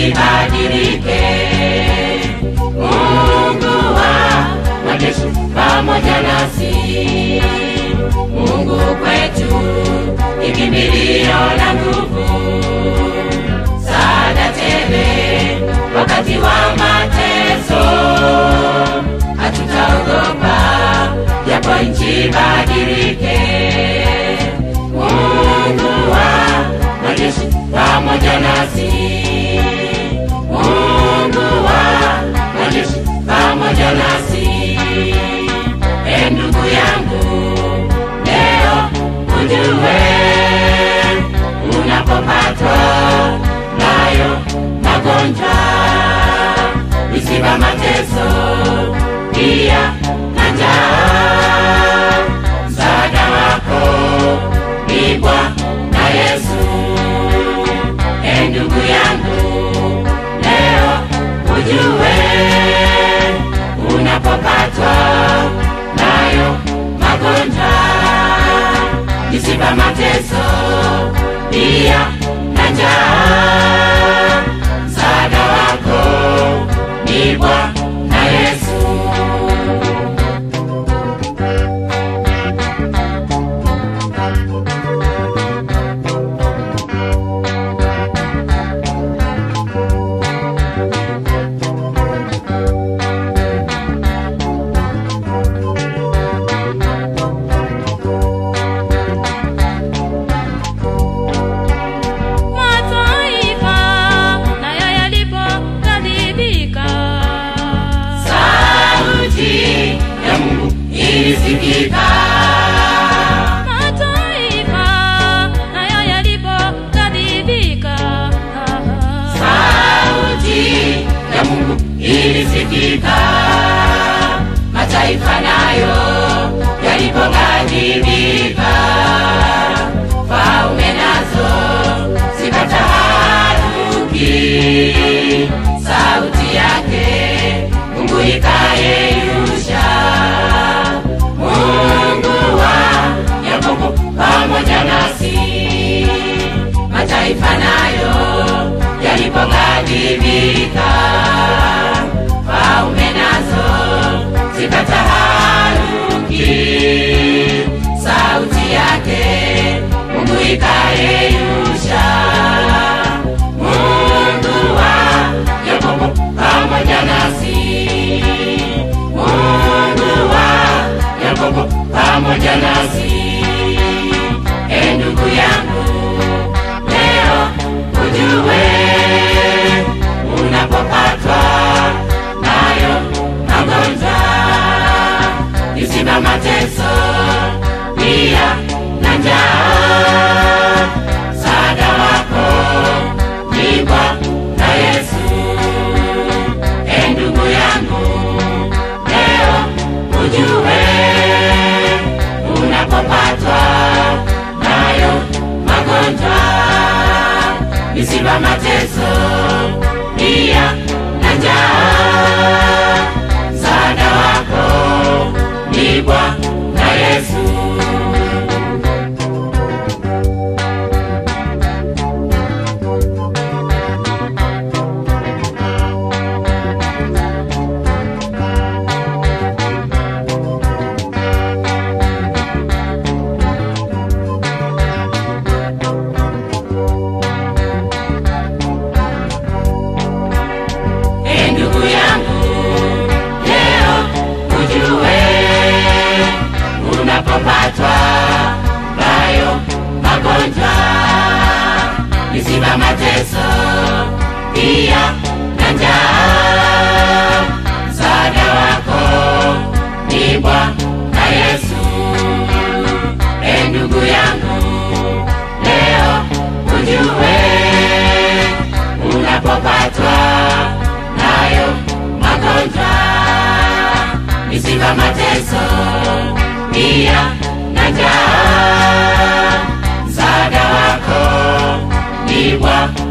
isibadilike. Mungu wa majeshi pamoja nasi, Mungu kwetu ni kimbilio la nguvu, saada tele wakati wa mateso, hatutaogopa japo nchi badilike. Mungu wa majeshi pamoja nasi, Mungu wa majeshi pamoja nasi. E ndugu yangu, leo ujue unapopatwa nayo magonjwa, misiba, mateso, pia na njaa, msaada wako ni Bwana Yesu. E ndugu yangu, leo ujue unapopatwa nayo magonjwa, misiba, mateso, pia na njaa, msaada wako ni Bwana Yesu. Mataifa nayo yalipokadhibika, Sauti ya Mungu ilisikika, mataifa nayo yalipokadhibika, sauti ya Mungu ilisikika, mataifa nayo yalipoghadhibika, falme nazo zikataharuki, sauti yake Mungu ikayeyusha. Mungu wa Yakobo pamoja nasi, mataifa nayo yalipoghadhibika, falme nazo zikataharuki, sauti yake Mungu ikayeyusha. Mungu wa Yakobo pamoja nasi, Mungu wa Yakobo pamoja nasi. E ndugu yangu, leo ujue unapopatwa nayo magonjwa, misiba, mateso, pia na njaa, msaada wako ni Bwana Yesu. E ndugu yangu, leo ujue unapopatwa nayo magonjwa, misiba, mateso, pia na njaa, msaada wako ni Bwana Yesu. E ndugu yangu, leo ujue unapopatwa nayo magonjwa, misiba, mateso, pia na njaa, msaada wako ni Bwana Yesu. E ndugu yangu, leo ujue unapopatwa nayo magonjwa, misiba, mateso, pia na njaa, msaada wako ni Bwana